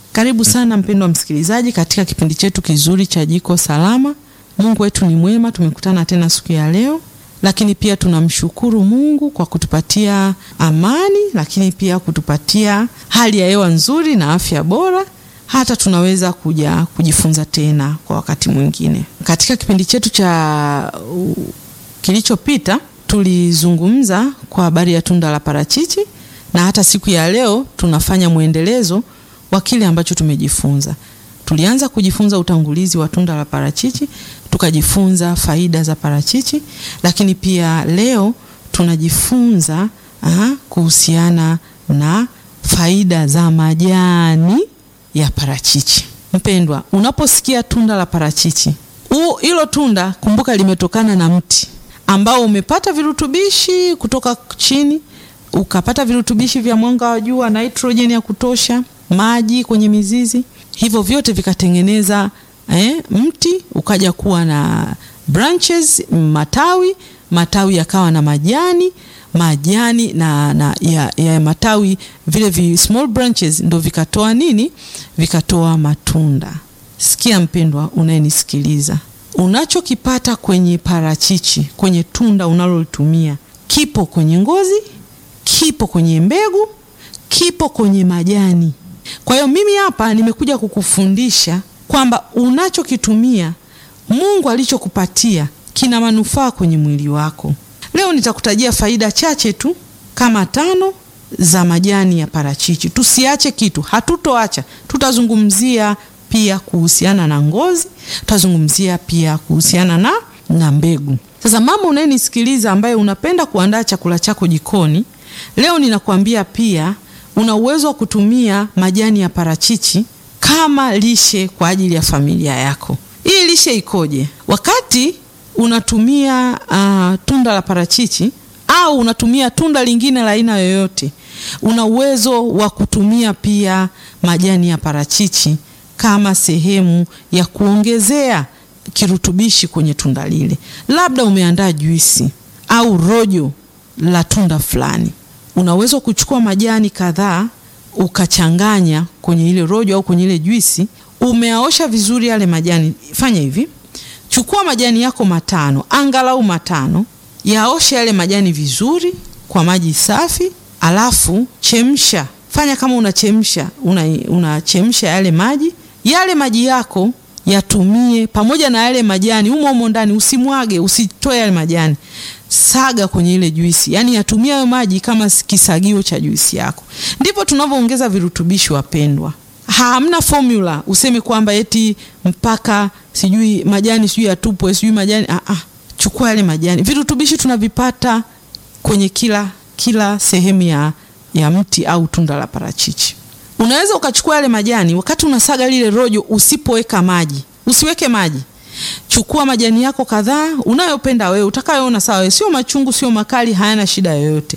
Karibu sana mpendwa msikilizaji katika kipindi chetu kizuri cha Jiko Salama. Mungu wetu ni mwema, tumekutana tena siku ya leo, lakini pia tunamshukuru Mungu kwa kutupatia amani, lakini pia kutupatia hali ya hewa nzuri na afya bora, hata tunaweza kuja kujifunza tena kwa wakati mwingine. Katika kipindi chetu cha uh, kilichopita tulizungumza kwa habari ya tunda la parachichi na hata siku ya leo tunafanya mwendelezo wa kile ambacho tumejifunza. Tulianza kujifunza utangulizi wa tunda la parachichi, tukajifunza faida za parachichi, lakini pia leo tunajifunza aha, kuhusiana na faida za majani ya parachichi. Mpendwa, unaposikia tunda la parachichi, hilo tunda kumbuka limetokana na mti ambao umepata virutubishi kutoka chini ukapata virutubishi vya mwanga wa jua, nitrojeni ya kutosha, maji kwenye mizizi, hivyo vyote vikatengeneza eh, mti ukaja kuwa na branches, matawi, matawi yakawa na majani, majani na, na ya, ya matawi vile vi small branches ndo vikatoa nini? Vikatoa matunda. Sikia mpendwa, unayenisikiliza, unachokipata kwenye parachichi, kwenye tunda unalolitumia kipo kwenye ngozi kipo kwenye mbegu, kipo kwenye majani. Kwa hiyo mimi hapa nimekuja kukufundisha kwamba unachokitumia, Mungu alichokupatia kina manufaa kwenye mwili wako. Leo nitakutajia faida chache tu kama tano za majani ya parachichi. Tusiache kitu, hatutoacha. Tutazungumzia pia kuhusiana na ngozi, tutazungumzia pia kuhusiana na, na mbegu. Sasa mama unayenisikiliza, ambaye unapenda kuandaa chakula chako jikoni Leo ninakuambia pia una uwezo wa kutumia majani ya parachichi kama lishe kwa ajili ya familia yako. Hii lishe ikoje? Wakati unatumia uh, tunda la parachichi au unatumia tunda lingine la aina yoyote, una uwezo wa kutumia pia majani ya parachichi kama sehemu ya kuongezea kirutubishi kwenye tunda lile. Labda umeandaa juisi au rojo la tunda fulani unaweza kuchukua majani kadhaa ukachanganya kwenye ile rojo au kwenye ile juisi. Umeaosha vizuri yale majani. Fanya hivi, chukua majani yako matano, angalau matano, yaoshe yale majani vizuri kwa maji safi, alafu chemsha. Fanya kama unachemsha, unachemsha una yale maji. Yale maji yako yatumie pamoja na yale majani humo humo ndani, usimwage, usitoe yale majani saga kwenye ile juisi, yaani yatumia hayo maji kama kisagio cha juisi yako. Ndipo tunavyoongeza virutubishi, wapendwa. Hamna formula useme kwamba eti mpaka sijui majani sijui yatupwe sijui majani ah, ah. Chukua yale majani, virutubishi tunavipata kwenye kila kila sehemu ya, ya mti au tunda la parachichi. Unaweza ukachukua yale majani wakati unasaga lile rojo, usipoweka maji, usiweke maji Chukua majani yako kadhaa unayopenda wewe, utakayoona sawa wewe, sio machungu, sio makali, hayana shida yoyote.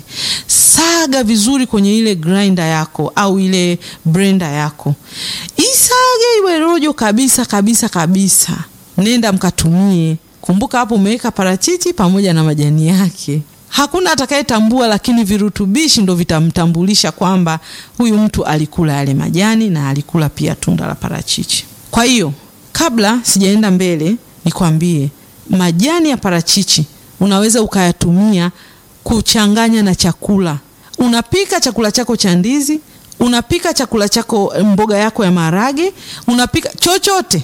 Saga vizuri kwenye ile grinder yako au ile blender yako, isage iwe rojo kabisa kabisa kabisa. Nenda mkatumie. Kumbuka hapo umeweka parachichi pamoja na majani yake. Hakuna atakayetambua, lakini virutubishi ndo vitamtambulisha kwamba huyu mtu alikula yale majani na alikula pia tunda la parachichi. Kwa hiyo kabla sijaenda mbele, nikwambie majani ya parachichi unaweza ukayatumia kuchanganya na chakula. Unapika chakula chako cha ndizi, unapika chakula chako, mboga yako ya maharage, unapika chochote,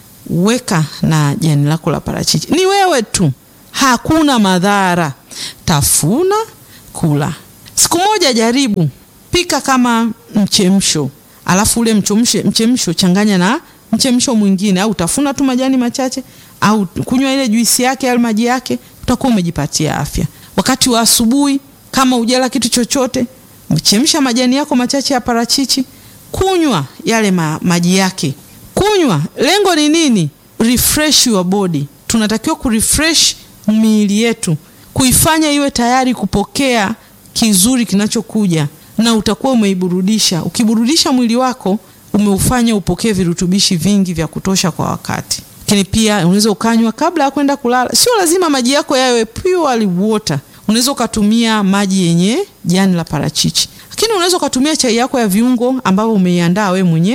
weka na jani lako la parachichi. Ni wewe tu, hakuna madhara. Tafuna, kula. Siku moja jaribu, pika kama mchemsho, alafu ule mchemsho, mchemsho changanya na mchemsho mwingine au utafuna tu majani machache au kunywa ile juisi yake au maji yake, utakuwa umejipatia afya. Wakati wa asubuhi, kama ujala kitu chochote, mchemsha majani yako machache ya parachichi, kunywa yale ma, maji yake, kunywa. Lengo ni nini? Refresh your body. Tunatakiwa kurefresh miili yetu, kuifanya iwe tayari kupokea kizuri kinachokuja, na utakuwa umeiburudisha. Ukiburudisha mwili wako umeufanya upokee virutubishi vingi vya kutosha kwa wakati. Lakini pia unaweza ukanywa kabla ya kwenda kulala. Sio lazima maji yako yawe pure water. Unaweza ukatumia maji yenye jani la parachichi, lakini unaweza ukatumia chai yako ya viungo ambayo umeiandaa we mwenyewe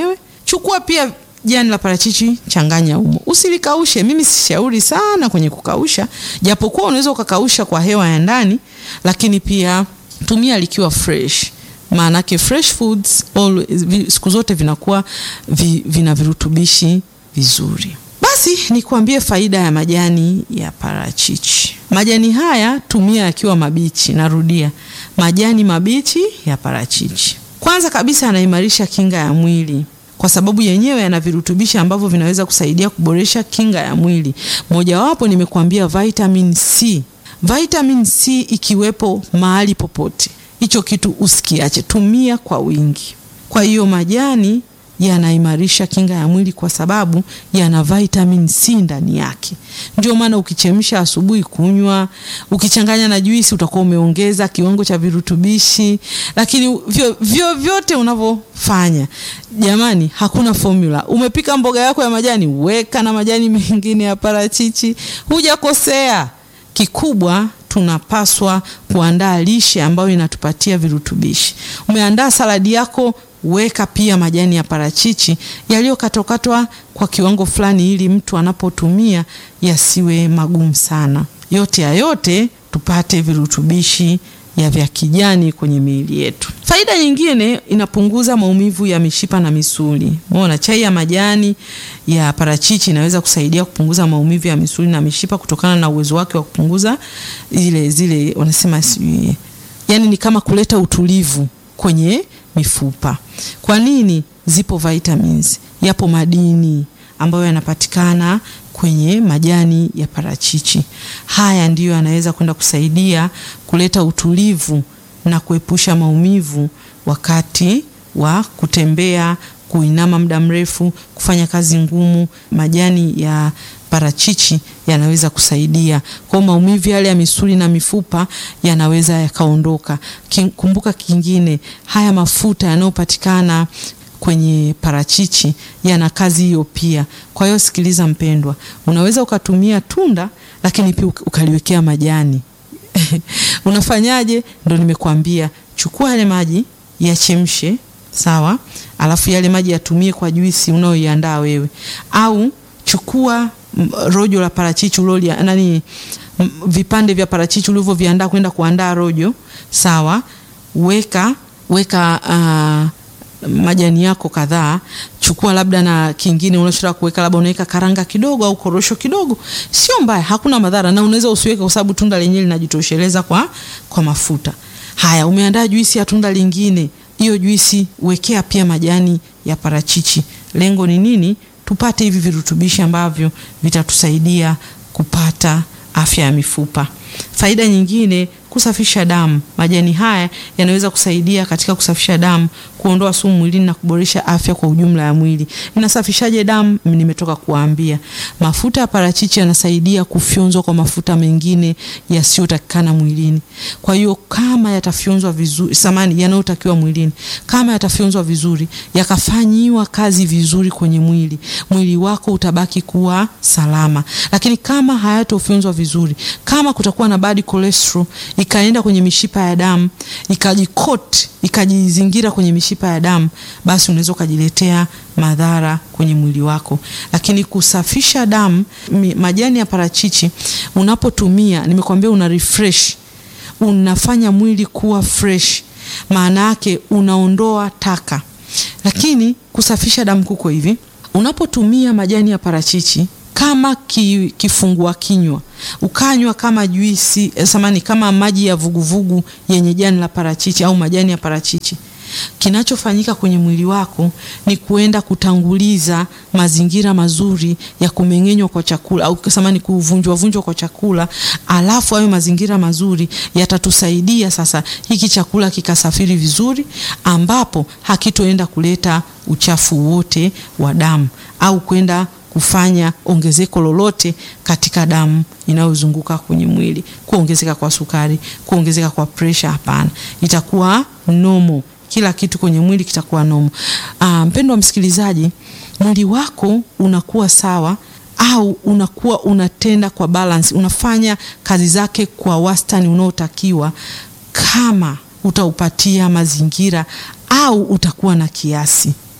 chukua pia jani la parachichi, changanya humo, usilikaushe. Mimi sishauri sana kwenye kukausha, japokuwa unaweza ukakausha kwa hewa ya ndani, lakini pia tumia likiwa fresh maanake fresh foods all, siku zote vinakuwa vi, vina virutubishi vizuri. Basi nikuambie faida ya majani ya parachichi. Majani haya tumia yakiwa mabichi. Narudia, majani mabichi ya parachichi. Kwanza kabisa yanaimarisha kinga ya mwili kwa sababu yenyewe yana virutubishi ambavyo vinaweza kusaidia kuboresha kinga ya mwili. Mojawapo nimekuambia vitamin C. Vitamin C ikiwepo mahali popote hicho kitu usikiache, tumia kwa wingi. Kwa hiyo majani yanaimarisha kinga ya mwili kwa sababu yana vitamin C ndani yake. Ndio maana ukichemsha asubuhi kunywa, ukichanganya na juisi utakuwa umeongeza kiwango cha virutubishi. Lakini vyo, vyo vyote unavyofanya, jamani, hakuna formula. Umepika mboga yako ya majani, weka na majani mengine ya parachichi, hujakosea. Kikubwa tunapaswa kuandaa lishe ambayo inatupatia virutubishi. Umeandaa saladi yako, weka pia majani ya parachichi yaliyokatwakatwa kwa kiwango fulani, ili mtu anapotumia yasiwe magumu sana. Yote ya yote tupate virutubishi ya vya kijani kwenye miili yetu. Faida nyingine, inapunguza maumivu ya mishipa na misuli. Umeona, chai ya majani ya parachichi inaweza kusaidia kupunguza maumivu ya misuli na mishipa kutokana na uwezo wake wa kupunguza zile zile wanasema sijui, yani ni kama kuleta utulivu kwenye mifupa. Kwa nini? Zipo vitamins, yapo madini ambayo yanapatikana kwenye majani ya parachichi. Haya ndiyo yanaweza kwenda kusaidia kuleta utulivu na kuepusha maumivu wakati wa kutembea, kuinama muda mrefu, kufanya kazi ngumu. Majani ya parachichi yanaweza kusaidia kwa maumivu yale ya misuli na mifupa yanaweza yakaondoka. Kumbuka kingine, haya mafuta yanayopatikana kwenye parachichi yana kazi hiyo pia. Kwa hiyo sikiliza mpendwa, unaweza ukatumia tunda lakini pia ukaliwekea majani unafanyaje? Ndo nimekuambia, chukua yale maji yachemshe, sawa, alafu yale maji yatumie kwa juisi unayoiandaa wewe, au chukua rojo la parachichi uloli nani, vipande vya parachichi ulivyoviandaa kwenda kuandaa rojo, sawa, weka weka uh, majani yako kadhaa, chukua labda na kingine unachotaka kuweka, labda unaweka karanga kidogo au korosho kidogo, sio mbaya, hakuna madhara, na unaweza usiweke kwa sababu tunda lenyewe linajitosheleza kwa, kwa mafuta haya. Umeandaa juisi ya tunda lingine, hiyo juisi wekea pia majani ya parachichi. Lengo ni nini? Tupate hivi virutubishi ambavyo vitatusaidia kupata afya ya mifupa. Faida nyingine kusafisha damu. Majani haya yanaweza kusaidia katika kusafisha damu, kuondoa sumu mwilini na kuboresha afya kwa ujumla ya mwili. Inasafishaje damu? Nimetoka kuambia. Mafuta ya parachichi yanasaidia kufyonzwa kwa mafuta mengine yasiyotakikana mwilini. Kwa hiyo kama yatafyonzwa vizuri, samani yanayotakiwa mwilini, kama yatafyonzwa vizuri, yakafanyiwa kazi vizuri kwenye mwili, mwili wako utabaki kuwa salama. Lakini kama hayatofyonzwa vizuri, kama kutakuwa na bad cholesterol ikaenda kwenye mishipa ya damu ikajikot ikajizingira kwenye mishipa ya damu, basi unaweza ukajiletea madhara kwenye mwili wako. Lakini kusafisha damu, majani ya parachichi unapotumia, nimekwambia una refresh, unafanya mwili kuwa fresh, maana yake unaondoa taka. Lakini kusafisha damu kuko hivi, unapotumia majani ya parachichi kama ki, kifungua kinywa ukanywa kama juisi samani, kama maji ya vuguvugu yenye jani la parachichi au majani ya parachichi, kinachofanyika kwenye mwili wako ni kuenda kutanguliza mazingira mazuri ya kumeng'enywa kwa chakula au samani, kuvunjwa vunjwa kwa chakula, alafu hayo mazingira mazuri yatatusaidia sasa hiki chakula kikasafiri vizuri, ambapo hakitoenda kuleta uchafu wote wa damu au kwenda kufanya ongezeko lolote katika damu inayozunguka kwenye mwili, kuongezeka kwa sukari, kuongezeka kwa presha. Hapana, itakuwa nomo, kila kitu kwenye mwili kitakuwa nomo. Ah, mpendwa msikilizaji, mwili wako unakuwa sawa au unakuwa unatenda kwa balance, unafanya kazi zake kwa wastani unaotakiwa kama utaupatia mazingira au utakuwa na kiasi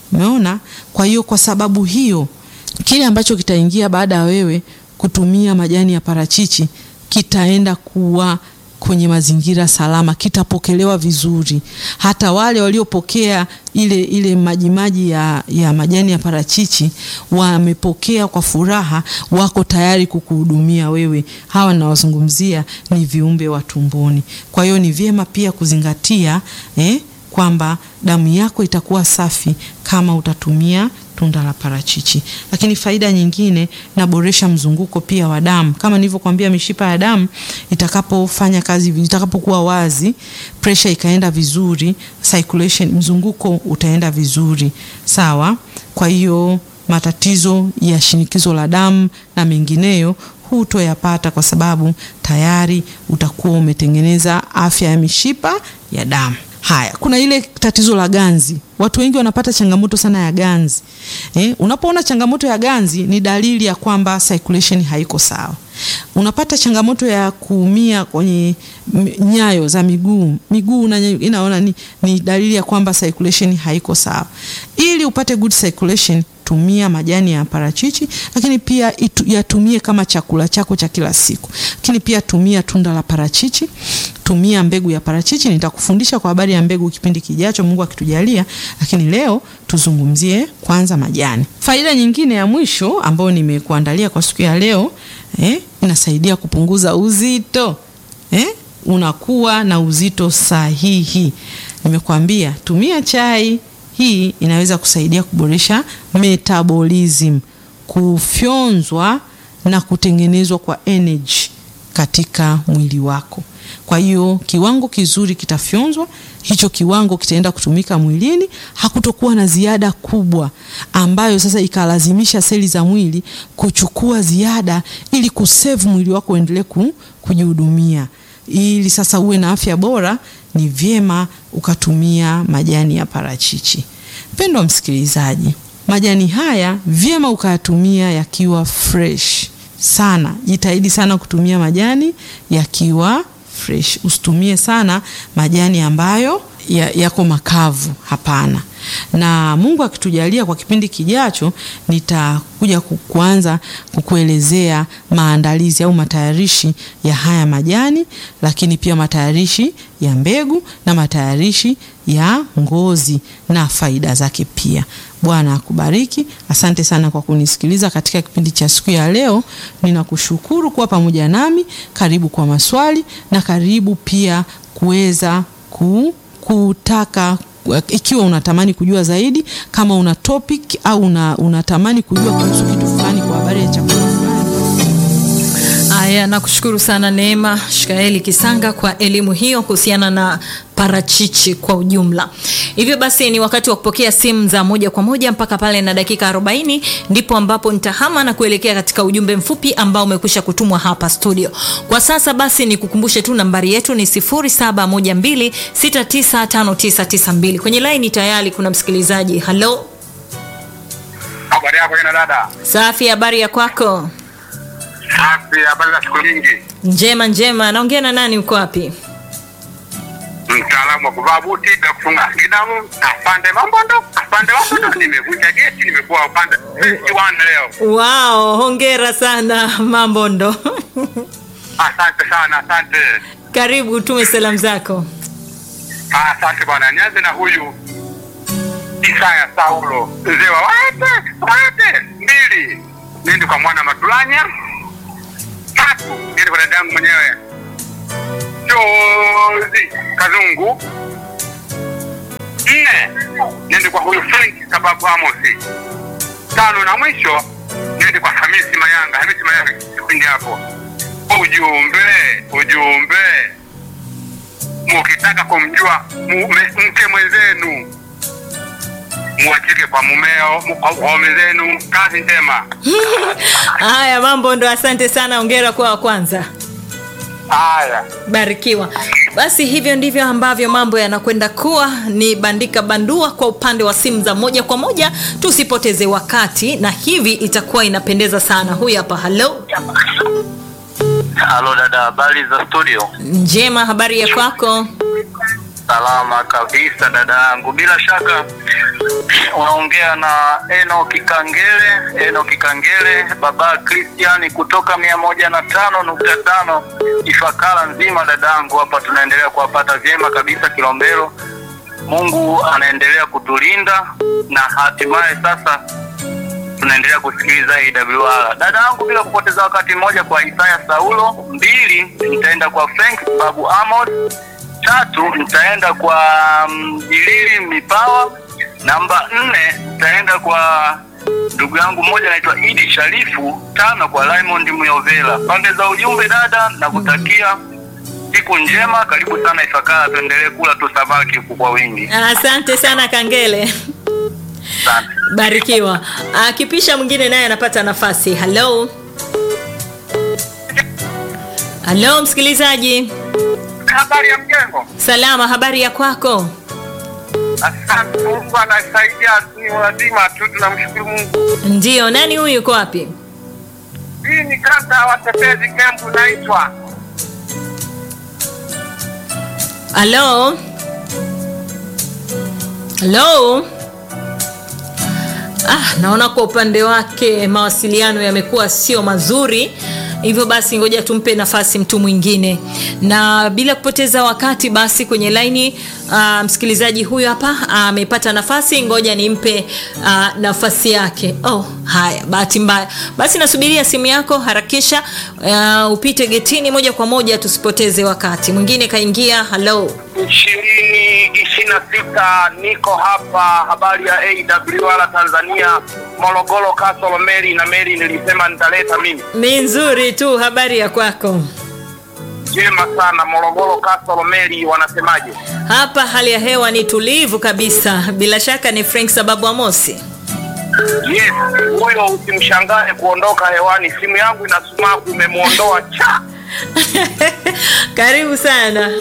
Umeona? Kwa hiyo kwa sababu hiyo kile ambacho kitaingia baada ya wewe kutumia majani ya parachichi kitaenda kuwa kwenye mazingira salama, kitapokelewa vizuri. Hata wale waliopokea ile ile majimaji ya, ya majani ya parachichi wamepokea kwa furaha, wako tayari kukuhudumia wewe. Hawa nawazungumzia ni viumbe wa tumboni. Kwa hiyo ni vyema pia kuzingatia eh, kwamba damu yako itakuwa safi kama utatumia tunda la parachichi. Lakini faida nyingine, naboresha mzunguko pia wa damu. Kama nilivyokuambia, mishipa ya damu itakapofanya kazi, itakapokuwa wazi, pressure ikaenda vizuri, circulation, mzunguko utaenda vizuri, sawa. Kwa hiyo matatizo ya shinikizo la damu na mengineyo hutoyapata kwa sababu tayari utakuwa umetengeneza afya ya mishipa ya damu. Haya, kuna ile tatizo la ganzi. Watu wengi wanapata changamoto sana ya ganzi. Eh, unapoona changamoto ya ganzi ni dalili ya kwamba circulation haiko sawa. Unapata changamoto ya kuumia kwenye nyayo za miguu, miguu inaona ni, ni dalili ya kwamba circulation haiko sawa. Ili upate good circulation tumia majani ya parachichi, lakini pia itu, yatumie kama chakula chako cha kila siku. Lakini pia tumia tunda la parachichi, tumia mbegu ya parachichi. Nitakufundisha kwa habari ya mbegu kipindi kijacho, Mungu akitujalia, lakini leo tuzungumzie kwanza majani. Faida nyingine ya mwisho ambayo nimekuandalia kwa siku ya leo eh, inasaidia kupunguza uzito eh, unakuwa na uzito sahihi. Nimekuambia tumia chai hii inaweza kusaidia kuboresha metabolism, kufyonzwa na kutengenezwa kwa energy katika mwili wako. Kwa hiyo kiwango kizuri kitafyonzwa, hicho kiwango kitaenda kutumika mwilini, hakutokuwa na ziada kubwa ambayo sasa ikalazimisha seli za mwili kuchukua ziada ili kusave mwili wako uendelee kujihudumia. Ili sasa uwe na afya bora, ni vyema ukatumia majani ya parachichi. Mpendwa msikilizaji, majani haya vyema ukayatumia yakiwa fresh sana. Jitahidi sana kutumia majani yakiwa fresh, usitumie sana majani ambayo yako ya makavu. Hapana. Na Mungu akitujalia, kwa kipindi kijacho nitakuja kuanza kukuelezea maandalizi au matayarishi ya haya majani, lakini pia matayarishi ya mbegu na matayarishi ya ngozi na faida zake pia. Bwana akubariki. Asante sana kwa kunisikiliza katika kipindi cha siku ya leo. Ninakushukuru kuwa pamoja nami. Karibu kwa maswali na karibu pia kuweza ku, kutaka ikiwa unatamani kujua zaidi, kama una topic au una, unatamani kujua kuhusu kitu fulani kwa habari ya chakula fulani. Haya, nakushukuru sana Neema Shikaeli Kisanga kwa elimu hiyo kuhusiana na parachichi kwa ujumla. Hivyo basi ni wakati wa kupokea simu za moja kwa moja mpaka pale na dakika 40 ndipo ambapo nitahama na kuelekea katika ujumbe mfupi ambao umekwisha kutumwa hapa studio. Kwa sasa basi nikukumbushe tu nambari yetu ni 0712695992. Kwenye line tayari kuna msikilizaji. Halo. Habari yako kina dada? Safi, habari ya kwako? Safi, habari za siku nyingi. Njema njema. Naongea na nani, uko wapi? Mtaalamu wa kuvaa buti na kufunga kidamu, afande Mambondo, afande Mambondo. Nimevunja geti, nimekuwa upande kiwani leo. Wow, hongera sana Mambondo. Asante sana, asante. Karibu, tume salamu zako. Asante bwana. Nianze na huyu Isaya Saulo, mzee wa wate wate mbili, nende kwa mwana Matulanya. Tatu, nende kwa dadangu mwenyewe Jozi Kazungu. Nne, nende kwa huyu Frank Kababu Amosi. Tano na mwisho, nende kwa Hamisi Mayanga. Hamisi Mayanga kipindi hapo. Ujumbe, ujumbe, mukitaka kumjua mume, mke mwenzenu muachike kwa mumeo, kwa waume zenu. Kazi njema. Haya, mambo ndo. Asante sana, ongera kwa wa kwanza. Haya, Barikiwa. Basi hivyo ndivyo ambavyo mambo yanakwenda kuwa ni bandika bandua kwa upande wa simu za moja kwa moja, tusipoteze wakati, na hivi itakuwa inapendeza sana. Huyu hapa. Halo, Halo dada, habari za studio? njema. Habari ya kwako? Salama kabisa dada yangu, bila shaka unaongea na Eno Kikangele. Eno Kikangele, baba Kristiani kutoka mia moja na tano nukta tano Ifakara nzima. Dada yangu, hapa tunaendelea kuwapata vyema kabisa Kilombero. Mungu anaendelea kutulinda na hatimaye sasa tunaendelea kusikiliza AWR. Dada yangu, bila kupoteza wakati mmoja, kwa Isaya Saulo; mbili, nitaenda kwa Frank Babu Amos; tatu, nitaenda kwa Mjilili Mipawa; namba nne, nitaenda kwa ndugu yangu mmoja anaitwa Idi Sharifu; tano, kwa Raymond Muyovela. Pande za ujumbe, dada, nakutakia siku njema. Karibu sana Ifakara, tuendelee kula tu samaki kwa wingi. Asante sana Kangele. Asante. Barikiwa. Akipisha mwingine naye anapata nafasi. Hello. Hello msikilizaji. Habari ya mjengo. Salama, habari ya kwako? Asante, Mungu anasaidia, ni lazima tu tunamshukuru Mungu. Ndiyo, nani huyu yuko wapi? Hii ni kata ya watetezi kempu naitwa Hello. Hello. Ah, naona kwa upande wake mawasiliano yamekuwa sio mazuri. Hivyo basi ngoja tumpe nafasi mtu mwingine, na bila kupoteza wakati basi kwenye laini uh, msikilizaji huyu hapa amepata uh, nafasi. Ngoja nimpe uh, nafasi yake. Oh, haya, bahati mbaya. Basi nasubiria simu yako, harakisha uh, upite getini moja kwa moja, tusipoteze wakati. Mwingine kaingia. Hello. ishirini ishirini na sita niko hapa. Habari ya AWR Tanzania, Morogoro, Kasolo, Meri na Meri, nilisema nitaleta mimi. Ni nzuri tu, habari ya kwako? Jema sana. Morogoro, Kasolo, Meri, wanasemaje? Hapa hali ya hewa ni tulivu kabisa. Bila shaka ni Frank sababu Amosi. Yes, huyo usimshangae kuondoka hewani. Simu yangu ina sumaku, imemwondoa cha Karibu sana.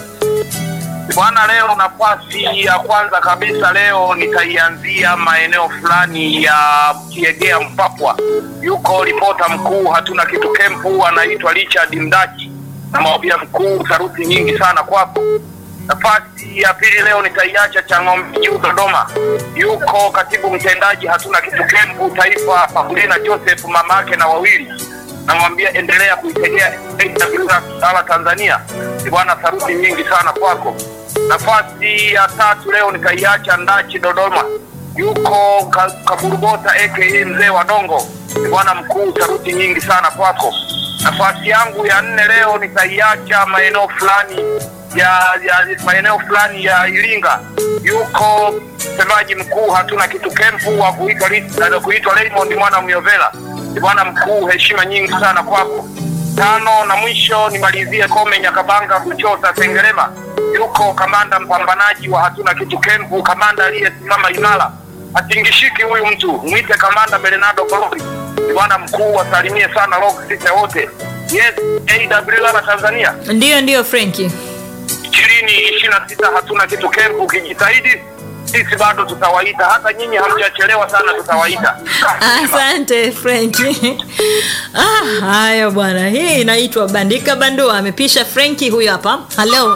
Bwana, leo nafasi ya kwanza kabisa leo nitaianzia maeneo fulani ya Kiegea Mpapwa. Yuko ripota mkuu hatuna kitu kempu, anaitwa Richard Mdachi, namwambia mkuu, saruti nyingi sana kwako. Nafasi ya pili leo nitaiacha Chang'ombe Juu Dodoma, yuko katibu mtendaji hatuna kitu kempu taifa, Paulina Joseph, mamake na wawili namwambia endelea kuitegea AWR Tanzania. Bwana, saruti nyingi sana kwako. Nafasi ya tatu leo nikaiacha Ndachi Dodoma, yuko Ka- Kaburubota aka mzee wa Dongo. Bwana mkuu, saruti nyingi sana kwako. Nafasi yangu ya nne leo nikaiacha maeneo fulani ya, ya maeneo fulani ya Iringa, yuko msemaji mkuu hatuna kitu kempu wa kuitwa Ri- kuitwa Raymond mwana Myovela. Bwana mkuu, heshima nyingi sana kwako. Tano na mwisho nimalizie Kome Nyakabanga Kuchota Sengerema, yuko kamanda mpambanaji wa hatuna kitu kempu, kamanda aliyesimama imara, atingishiki huyu mtu, mwite kamanda Bernardo Golori. Bwana mkuu, wasalimie sana log sisi wote. Yes, AWR Tanzania Ndiyo, ndiyo Franki. ishirini ishirini na sita hatuna kitu kempu, ukijitahidi sisi bado tutawaita, hata nyinyi hamjachelewa sana, tutawaita. Asante Franki. Ah, haya bwana, hii inaitwa bandika bandua. Amepisha Franki huyu hapa. Hello.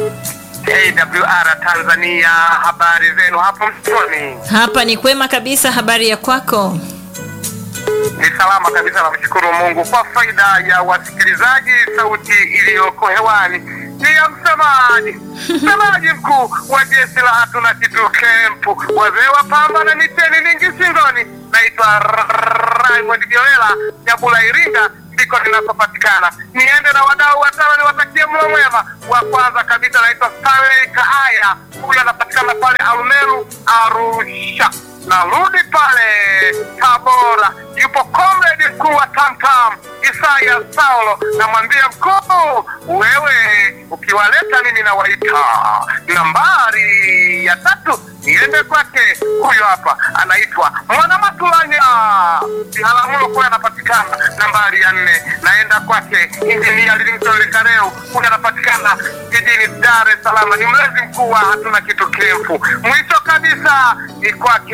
AWR Tanzania, habari zenu hapo msoni? Hapa ni kwema kabisa, habari ya kwako? Ni salama kabisa, namshukuru Mungu. Kwa faida ya wasikilizaji, sauti iliyoko hewani ni ya msemaji msemaji mkuu wa jeshi la hatuna kitu kempu, wazee wa pamba na miteni mingi shingoni. Naitwa Raymond Joela Nyabula, Iringa ndiko ninapopatikana. Niende na wadau watano niwatakie mlo mwema. Wa kwanza kabisa naitwa Stanley Kaaya, huyu anapatikana pale Arumeru, Arusha. Narudi pale Tabora, yupo comrade mkuu wa Tamtam Isaya Saulo, namwambia mkuu, wewe ukiwaleta mimi nawaita. Nambari ya tatu niende kwake, huyo hapa anaitwa Mwanamatulanya Biharamulo, kule anapatikana. Nambari ya nne naenda kwake Injinia Livingstone Kareu, huyu anapatikana jijini Dar es Salaam, ni mlezi mkuu wa hatuna kitu kempu. Mwisho kabisa ni kwake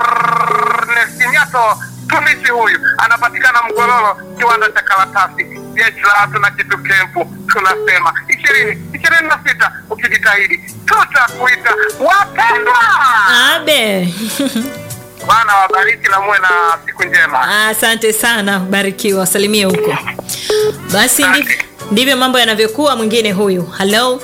Ernest Nyato mtumishi huyu anapatikana Mgololo, kiwanda cha karatasi. jeshi la hatuna kitu kempu tunasema ishirini ishirini na sita ukijitahidi tutakuita wapendwa Abe. bwana wabariki na muwe na siku njema Asante sana, barikiwa, wasalimie huko. Basi ndivyo, ndivyo mambo yanavyokuwa. Mwingine huyu, halo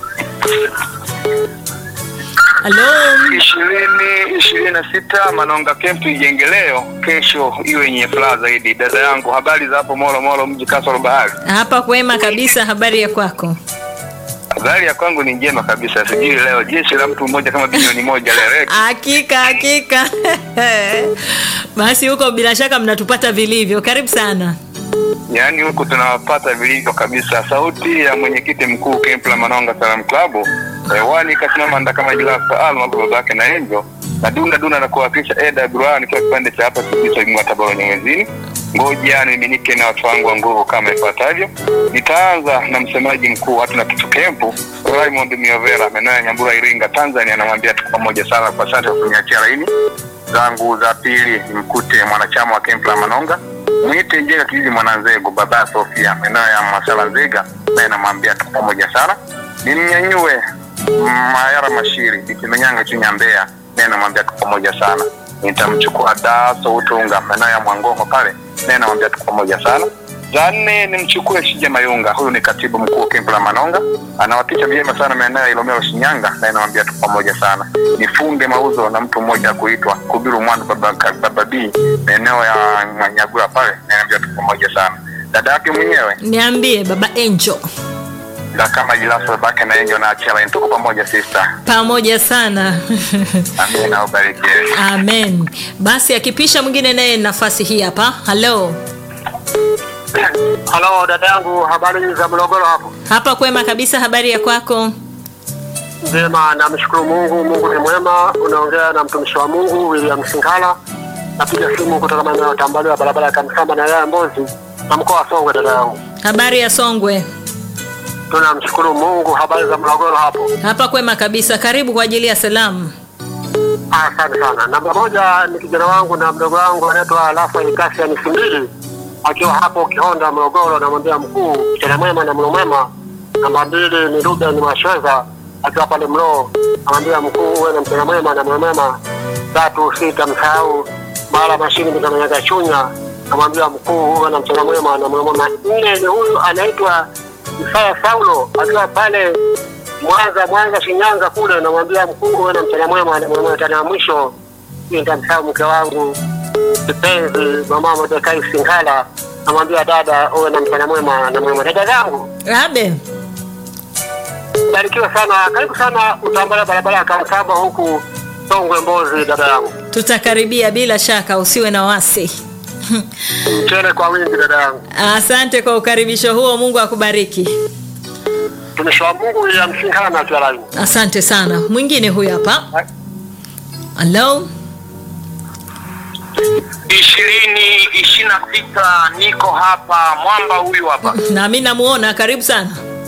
halo, ishirini ishirini na sita Manonga Kempu ijenge leo, kesho iwe yenye furaha zaidi. Dada yangu, habari za hapo Molo Molo, mji kasoro bahari? hapa kwema kabisa. Habari ya kwako? Habari ya kwangu ni njema kabisa. Sijui leo jeshi la mtu mmoja kama bilioni moja leo Hakika hakika. Basi huko bila shaka mnatupata vilivyo. Karibu sana. yaani huku tunawapata vilivyo kabisa. Sauti ya mwenyekiti mkuu Kempu la Manonga Salam Club hewani kasimama nda kama Jilasa Alma babake na Enjo na dunda dunda na kuwakilisha Eda Duran ikiwa kipande cha hapa kabisa mwa Tabora Nyamwezini. Ngoja niminike na watu wangu wa nguvu kama ifuatavyo. Nitaanza na msemaji mkuu hatuna kitu Kempu Raymond Miovera maeneo ya Nyambura Iringa Tanzania, anamwambia tuko pamoja sana kwa asante kwa kuniachia laini zangu za pili nimkute mwanachama wa kempu la Manonga mwite Njenga kijiji Mwananzego, baba Sofia maeneo ya Masala Nzega, naye namwambia tuko pamoja sana. Nimnyanyue Mayara Mashiri Bitimenyanga chini ya Mbeya, naye namwambia tuko pamoja sana. Nitamchukua Daso Utunga maeneo ya Mwangongo pale, naye namwambia tuko pamoja sana. Za nne nimchukue Shija Mayunga, huyu ni katibu mkuu wa kempu la Manonga, anawatisha vyema sana maeneo ya Ilomero Shinyanga, naye namwambia tuko pamoja sana. Nifunge mauzo na mtu mmoja kuitwa Kubiru Mwandu baba, baba B maeneo ya Nyagura pale, naye namwambia tuko pamoja sana. Dada yake mwenyewe Niambie baba Angel. na kama Jilaso babake na Angel na Achela, tuko pamoja sister. Pamoja sana. Amina, ubariki. Amen. Basi akipisha mwingine naye nafasi hii hapa. Halo. Halo dada yangu, habari za Morogoro hapo? Hapa kwema kabisa. Habari ya kwako? Njema, namshukuru Mungu. Mungu ni mwema. Unaongea na mtumishi wa Mungu William Singala, napiga simu kutoka maeneo ya Tambaliwa, barabara ya Kamsamba na wilaya ya Mbozi na mkoa wa Songwe. Dada yangu, Habari ya Songwe? tunamshukuru Mungu. Habari za Morogoro hapo? Hapa kwema kabisa. Karibu kwa ajili ya salamu. Ah, Asante sana. Namba moja ni kijana wangu na mdogo wangu anaitwa Rafael Kasian Simbili akiwa hapo Kihonda Morogoro, namwambia mkuu kijana mwema na mlo mwema. Namba mbili ni Ruben Mashweza akiwa pale Mloo, namwambia mkuu uwe na mchana mwema na mlo mwema. Tatu sita msahau mara mashini mikanyaga chunya, namwambia mkuu uwe na mchana mwema na mlo mwema. Nne ni huyu anaitwa Isaya Saulo akiwa pale Mwanza, Mwanza, Shinyanga kule, namwambia mkuu uwe na mchana mwema na mlo mwema. Tena ya mwisho nitamsahau mke wangu kipenzi mama Mordekai Singhala, namwambia dada uwe na mchana mwema na mwema. Dada zangu Abe. barikiwa sana, karibu sana utambala barabara ya Kamsamba huku Songwe Mbozi. Dada yangu Tutakaribia bila shaka, usiwe na wasi. mchele kwa wingi. Dada yangu Asante kwa ukaribisho huo. Mungu akubariki. mtumishi wa Mungu ya Msinghala na Kialaini. Asante sana. Mwingine huyu hapa. Halo. ishirini ishirini na sita niko hapa mwamba huyu hapa Na mimi namuona. Karibu sana.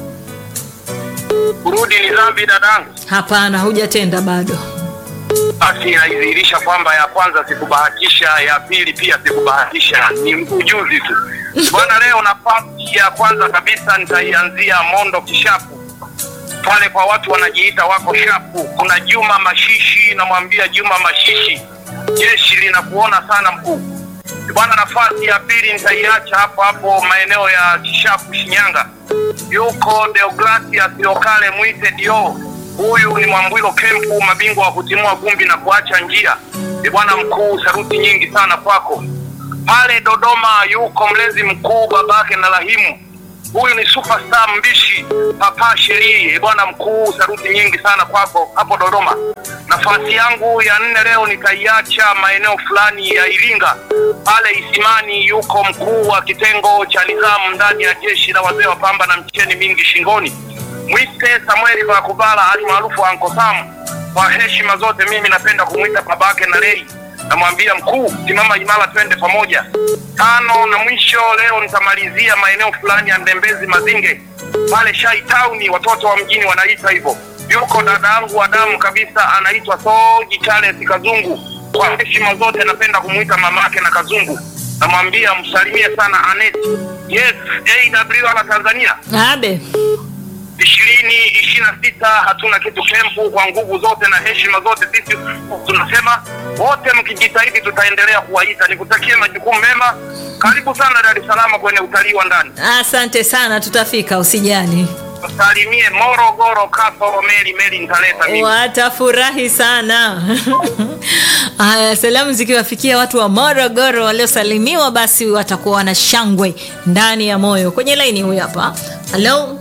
kurudi ni dhambi dadangu Hapana, hujatenda bado. basi inaidhihirisha kwamba ya kwanza sikubahatisha ya pili pia sikubahatisha ni ujuzi tu bwana leo nafasi ya kwanza kabisa nitaianzia mondo kishapu pale kwa watu wanajiita wako shapu kuna juma mashishi namwambia juma mashishi jeshi linakuona sana mkuu bwana nafasi ya pili nitaiacha hapo hapo maeneo ya kishapu shinyanga yuko deogratias lokale mwite dio huyu ni mwambwilo kempu mabingwa wa kutimua vumbi na kuacha njia ni bwana mkuu saruti nyingi sana kwako pale dodoma yuko mlezi mkuu babake na rahimu huyu ni superstar mbishi papa sherii bwana mkuu saruti nyingi sana kwako hapo dodoma nafasi yangu ya nne leo nitaiacha maeneo fulani ya iringa pale isimani yuko mkuu wa kitengo cha nidhamu ndani ya jeshi la wazee wa pamba na mcheni mingi shingoni mwite samueli bakubala hali maarufu anko sam kwa heshima zote mimi napenda kumwita babake na lei namwambia mkuu simama imara twende pamoja tano na mwisho leo nitamalizia maeneo fulani ya ndembezi mazinge pale shai tauni watoto wa mjini wanaita hivyo yuko dada yangu wa damu kabisa anaitwa soji charles kazungu kwa heshima zote napenda kumwita mamake na kazungu namwambia msalimie sana aneti Yes, AWR na Tanzania abe ishirini ishirini na sita hatuna kitu kempu. Kwa nguvu zote na heshima zote, sisi tunasema wote, mkijitahidi tutaendelea kuwaita. Nikutakie majukumu mema. Karibu sana Dar es Salaam kwenye utalii wa ndani. asante sana tutafika usijali Salimie Morogoro, Kasoro, Meli Meli, nitaleta mimi. watafurahi sana haya salamu zikiwafikia watu wa morogoro waliosalimiwa basi watakuwa wana shangwe ndani ya moyo kwenye laini huyu hapa halo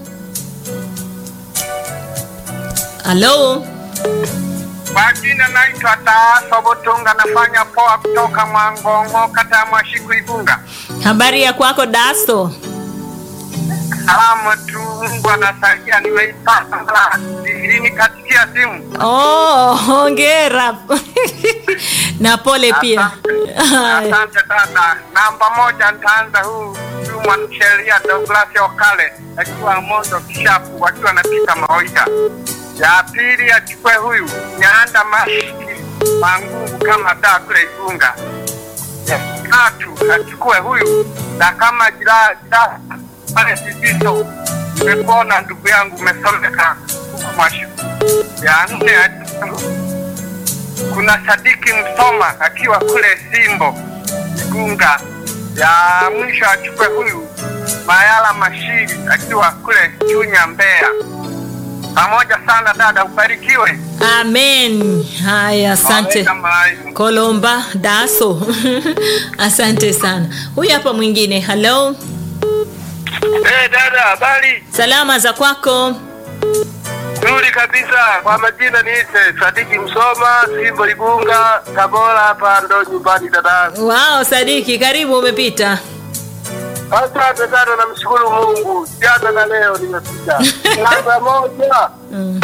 halo Kwa jina naitwa Taaso Butunga, nafanya poa kutoka Mwangongo, kata ya Mwashiku, Igunga. habari ya kwako daso Salamu tu, Mungu anasaidia, nimeipata ishirini katikia simu. oh, hongera na pole pia Haya. Asante dada. Namba moja nitaanza huu huu mwanasheria Douglas Okale akiwa Mondo Kishapu akiwa anapita Maoia. Ya pili achukue huyu Nyanda Mashi Mangungu kama daa kule Igunga. Ya tatu achukue huyu na kama jira jira pale Sibiso. Nimekuona ndugu yangu umesomeka huko Mwashu. Ya nne achukue kuna Sadiki Msoma akiwa kule Simbo Igunga. Ya mwisho achukue huyu Mayala Mashiri akiwa kule Chunya Mbeya. Pamoja sana dada, ubarikiwe. amen haya asante Waweka malaika. kolomba daso asante sana huyu hapa mwingine halo Eh, dada, habari? salama za kwako Nzuri kabisa. Kwa majina niite Sadiki Msoma, Simbo Igunga, Tabora hapa ndo nyumbani dada. wao sadiki karibu umepita Asante sana, namshukuru Mungu. Jana na leo nimefika. Namba moja. mm.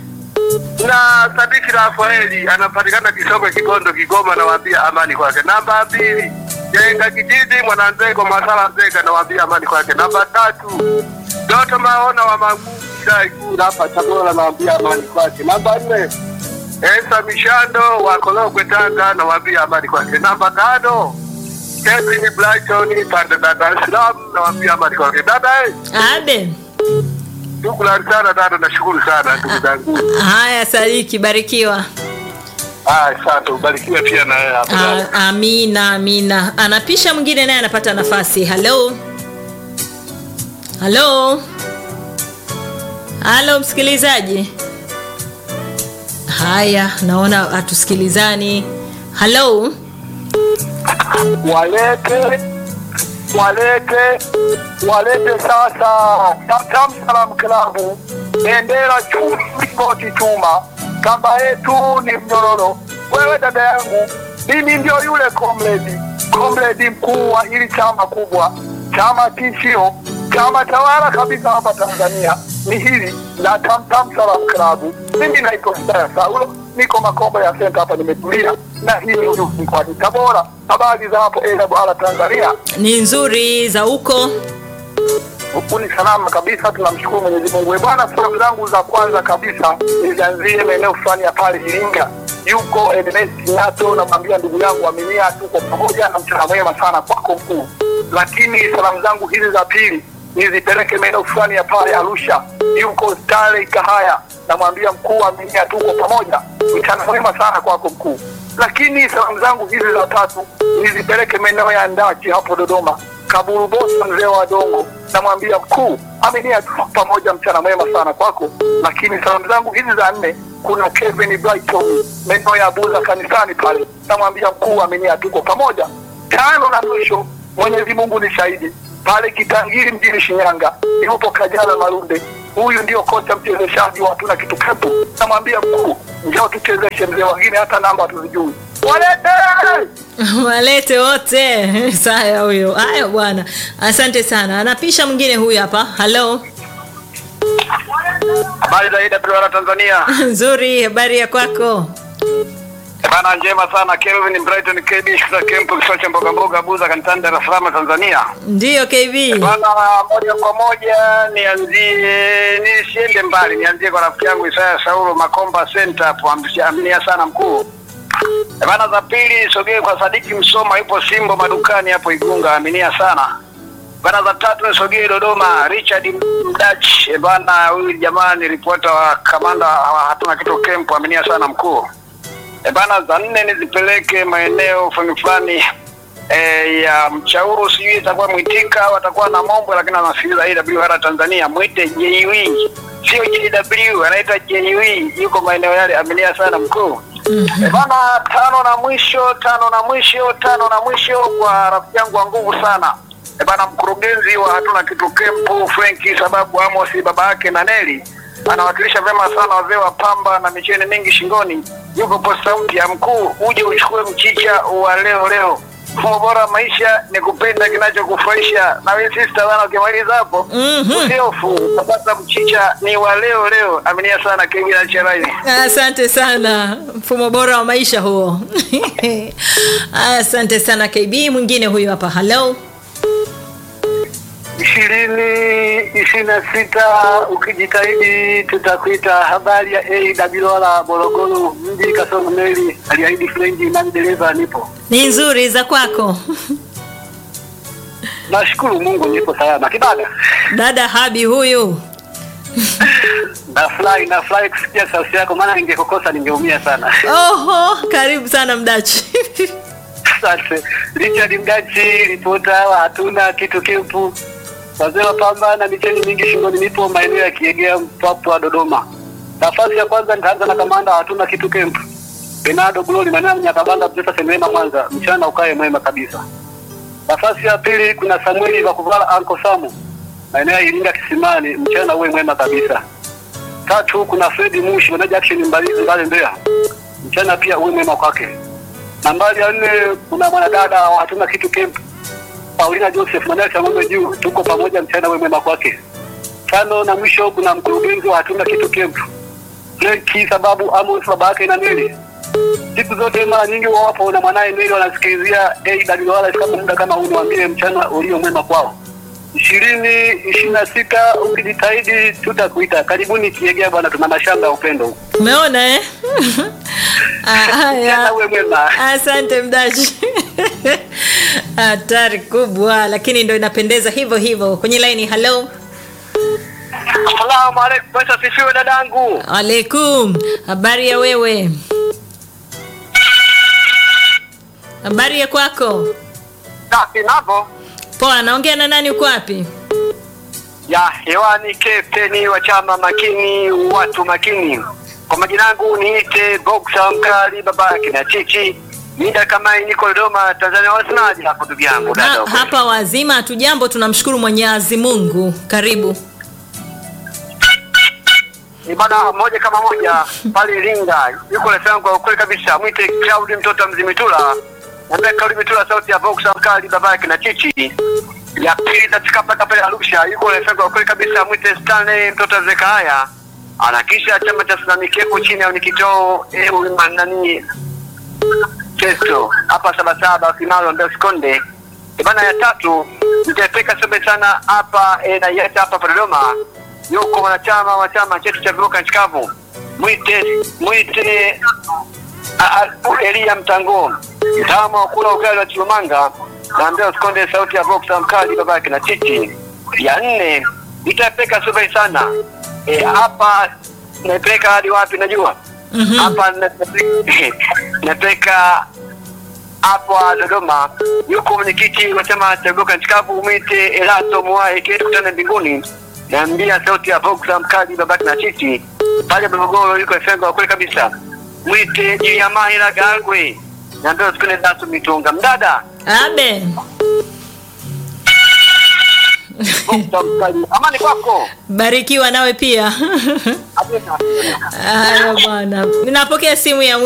na Sadiki Rafaeli anapatikana Kisongo, Kigondo, Kigoma. Nawaambia amani kwake. Namba mbili Jenga Kijiji, Mwananzego, Masala Nzega. Nawaambia amani kwake. Namba tatu Doto Maona wa Magugu Ikulu hapa Tabora. Nawaambia amani kwake. Namba nne Esa Mishando wa Korogwe, Tanga. Nawaambia amani kwake. Namba tano Kevin Brighton pande za Dar es Salaam. Nawaambia amani kwake. Dada eh, abe shukrani sana dada, nashukuru sana ndugu zangu. haya sadiki barikiwa Ah, asante, ubarikiwe pia na wewe hapo. dada. A, amina amina anapisha mwingine naye anapata nafasi halo halo halo msikilizaji haya naona hatusikilizani halo walete walete walete sasa Tamtam Salam Klabu, bendera chuma, mlingoti chuma, kamba yetu ni mnyororo. Wewe dada yangu, mimi ndio yule comrade comrade mkuu wa hili chama kubwa, chama tishio, chama tawala kabisa hapa Tanzania ni hili la Tamtam Salam Klabu. Mimi naitwa Hidaya Saulo, niko Makombo ya senta hapa, nimetulia na hii ni mkoani Tabora. Habari za hapo AWR Tanzania? ni nzuri za huko huku ni salama kabisa, tunamshukuru Mwenyezi Mungu. Eh, Bwana, salamu zangu za kwanza kabisa nizianzie maeneo fulani ya pale Iringa, yuko Ernest Nato, namwambia ndugu yangu Aminia, tuko pamoja na mchana mwema sana kwako mkuu. Lakini salamu zangu hizi za pili nizipeleke maeneo fulani ya pale Arusha, yuko Stanley Kahaya, namwambia mkuu Aminia, tuko pamoja, mchana mwema sana kwako mkuu. Lakini salamu zangu hizi za tatu nizipeleke maeneo ya Ndachi hapo Dodoma, Kaburu Bosa, mzee wa Dongo, namwambia mkuu Aminia, tuko pamoja, mchana mwema sana kwako. Lakini salamu zangu hizi za nne, kuna Kevin Brighton maeneo ya Buza kanisani pale, namwambia mkuu Aminia, tuko pamoja. Tano na mwisho, Mwenyezi Mungu ni shahidi, pale Kitangiri mjini Shinyanga yupo Kajala Malunde, huyu ndio kocha mchezeshaji wa tuna kitu pepo. Namwambia mkuu, njoo tuchezeshe mzee, wengine hata namba hatuzijui, walete walete wote saya huyo haya bwana asante sana anapisha mwingine huyu hapa halo Habari za AWR Tanzania. nzuri habari ya kwako Bana njema sana Kelvin Brighton KB kutoka Kempo kisiwa cha mboga mboga Buza kanisani Dar es Salaam Tanzania. ndiyo kb Bana moja kwa moja nianzie nisiende mbali nianzie kwa rafiki yangu Isaya Saulo Makomba Center hapo amnia sana mkuu. Bana za pili sogee kwa Sadiki Msoma yupo Simbo madukani hapo Igunga aminia sana. Bana za tatu nisogee Dodoma, Richard Mdach. E bana, huyu jamaa ni ripota wa kamanda wa hatuna kitu camp, aminia sana mkuu. E bana, za nne nizipeleke maeneo fulani fulani e, ya Mchauru, sijui itakuwa Mwitika au atakuwa na Mombo, lakini anasikiliza AWR Tanzania. Mwite JW, sio JW, anaitwa JW, yuko maeneo yale, aminia sana mkuu. E bana, tano na mwisho, tano na mwisho, tano na mwisho kwa rafiki yangu wa nguvu sana e bana, mkurugenzi wa hatuna kitu kempu Frenki sababu Amos baba yake na Neli anawakilisha vyema sana wazee wa pamba na micheni mingi shingoni. Yuko posta mpya mkuu, uje uchukue mchicha wa leo leo. Mfumo bora wa maisha ni kupenda kinachokufurahisha. Na wewe sister bana, ukimaliza hapo Mhm. usiofu utapata mchicha ni wa leo leo. Aminia sana Kevin Charai. Asante sana, mfumo bora wa maisha huo. Asante sana KB. Mwingine huyu hapa, hello. ishirini ishirini na sita ukijitahidi tutakuita. Habari ya AWR Morogoro mji Kasongo Meli, aliahidi Frenji nani dereva nipo. Ni nzuri za kwako Nashukuru Mungu nipo salama. Kibada dada Habi huyu. nafurahi nafurahi kusikia sauti yako, maana ningekukosa ningeumia sana. Oho, karibu sana mdachi. Asante Richard Mdachi, ripota wa hatuna kitu kempu, wazee wa pamba na micheni mingi shingoni. Nipo maeneo ya Kiegea, Mpwapwa, Dodoma. Nafasi ya kwanza nitaanza na kamanda wa hatuna kitu kempu, Benado Glory, maeneo ya Nyakabanda, Mtesa, Senema, Mwanza. Mchana ukae mwema kabisa. Nafasi ya pili kuna Samueli Vakuvala Anko Samu, maeneo ya Iringa Kisimani. Mchana uwe mwema kabisa. Tatu kuna Fredi Mushi, meneja action Mbalizi Mbale Mbeya. Mchana pia uwe mwema kwake. Nambari ya nne kuna mwanadada wa hatuna kitu camp Paulina Joseph Manel cha ng'ombe juu, tuko pamoja, mchana uwe mwema kwake. Tano na mwisho kuna mkurugenzi wa hatuna kitu camp Frenki sababu Amos baba yake na Neli. Siku zote mara nyingi wawapo na mwanaye Neli wanasikilizia AWR kama muda kama huu, niwaambie mchana ulio mwema kwao. ishirini ishirini na sita ukijitahidi tutakuita. Karibuni Kiegea bwana, tuna mashamba ya upendo huko. Umeona eh? Ah, Mchana Haya. uwe mwema. Asante mdachi. Hatari kubwa, lakini ndo inapendeza hivyo hivyo. Kwenye laini, hello. Asalamu alaikum, pesa sifiwe dadangu. Alaikum. Habari ya wewe? Habari ya kwako? Safi navo Poa, naongea na nani? Uko wapi? ya hewani, kapteni wa chama makini, watu makini. Kwa majina yangu niite Boxa Mkali, baba yake na Chichi. Mida kama hii niko Dodoma, Tanzania. Wasemaje hapo ndugu yangu dada? Ha, hapa wazima, hatujambo, tunamshukuru Mwenyezi Mungu. Karibu. Ni bana moja kama moja pale Iringa, yuko rafiki yangu kwa kweli kabisa, mwite Claudi mtoto wa Mzimitula. Naambia Claudi Mitula, sauti ya Boxa Mkali, baba yake na Chichi. Ya pili katika paka pale Arusha, yuko rafiki yangu kwa kweli kabisa, mwite Stanley mtoto wa Zekaya. Anakisha chama cha Sinamikepo chini ya unikitoo eh, nani Festo hapa Sabasaba Kimaro ndio Sikonde. E bana, ya tatu nitapeka sobe sana hapa e, na yeta hapa Dodoma. Yuko wanachama wa chama chetu cha vivoka nchi kavu, mwite mwite a- a- Elia Mtango, mtaalamu wa kula ugali wa Chilumanga, naambia Sikonde, sauti ya Boxer mkali babake na Titi. Ya nne nitapeka sobe sana e, hapa naipeleka hadi wapi najua hapa napeleka- napeleka hapo Dodoma yuko mwenyekiti wa chama cha Vivoka nchi kavu mwite Elato Mwai kile tukutane mbinguni. Naambia sauti ya Boxer mkali babaki na chichi pale Morogoro yuko FM kwa kweli kabisa. Mwite Jiliamahila Gangwe. Naambia usikone dasu mitunga mdada. Abe. Boxer mkali. Amani kwako. Barikiwa nawe pia. Amina. Haya bwana, ninapokea simu ya